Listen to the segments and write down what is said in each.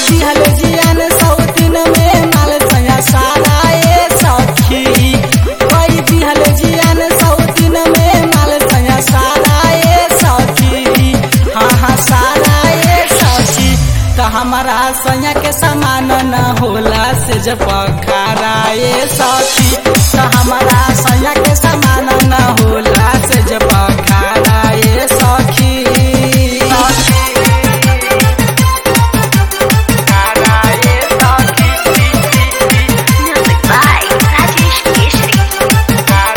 दिहल जियान सौतीन में माल सया सारा ए सखी कोई दिहल जियान सौतीन में माल सया सारा ए सखी हाँ हाँ सारा ए सखी तो हमारा सैया के समान न होला से जब खारा ए सखी तो हमारा सैया के समान न होला से जब खारा ए सखी Music by Rajesh Keshri.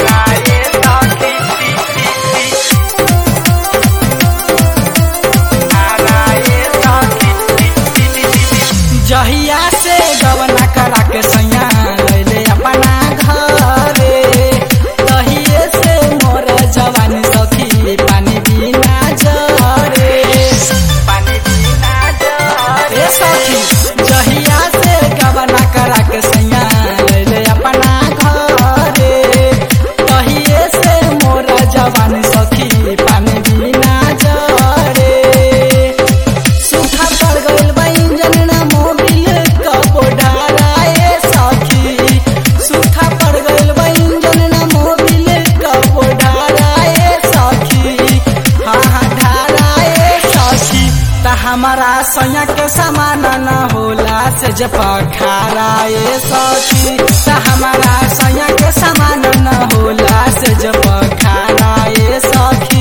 जहिया से गवना करा के सैया लैले अपना घरे तहिए से मोर जवानी सखी पानी बिना जरे पानी बिना जरे सखी जहिया से गवना करा के सैया लैले अपना घरे तहिए से मोर जवानी सखी पानी बिना जरे सूखा पड़ गइल बा इंजन ना मोबिल कबो डाराए सखी सूखा पड़ गइल बा इंजन ना मोबिल कबो डाराए सखी हाँ हाँ डाराए सखी त हमारा सैया के समान न होला से जब खाराए सखी त हमारा सैया के समान न होला से जब खाराए सखी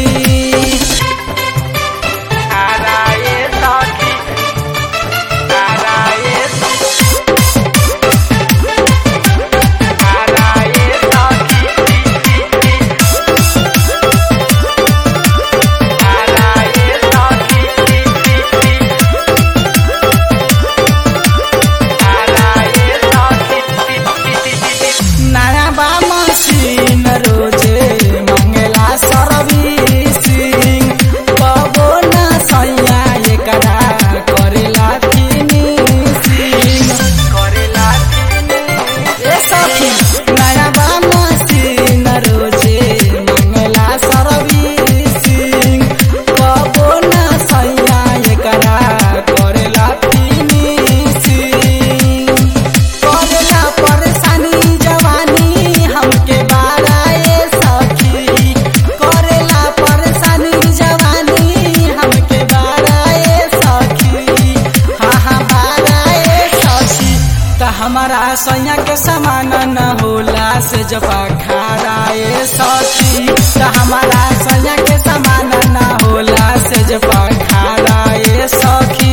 नया बा मशीन रोजे मंगला सर्विसिंग कबो न सैया एकरा करेला फिनिशिंग करेला ए सखी नया बा मशीन रोजे मंगला सर्विसिंग कबो न सैया एकरा करेला फिनिशिंग करेला परेशानी जवानी हमके बाराए सखी करेला परेशानी जवानी हमके बाराए सखी हाँ हाँ बाराए सखी त हमारा सैया के समान न होला से जब खाराए सखी त हमारा सैया के समान न होला से जब खाराए सखी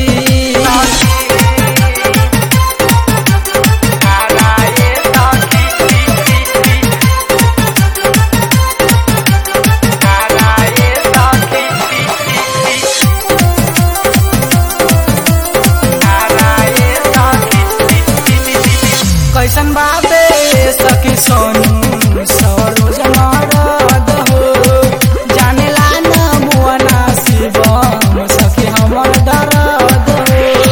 कैसन बाबे सखी सोनू सरोज मरद हो जानेला न मुअना शिवम सखी हमर दर्द हो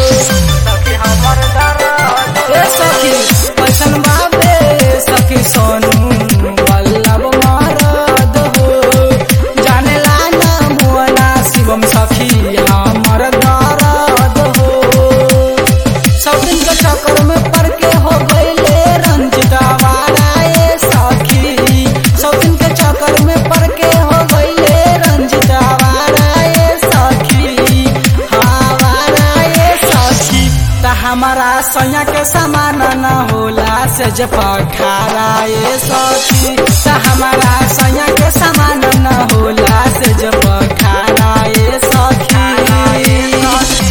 ए सखी कैसन बाबे सखी सोनू वल्लभ मरद हो जानेला न मुअना शिवम सखी हमर दर्द हो सब दिन के चक्कर में पड़ के हो गईले रंजित आवाराए सखी सब दिन के चक्कर में पड़ के हो गईले रंजित आवाराए सखी आवाराए सखी त हमारा सैया के समान न होला से जब खाराए सखी त हमारा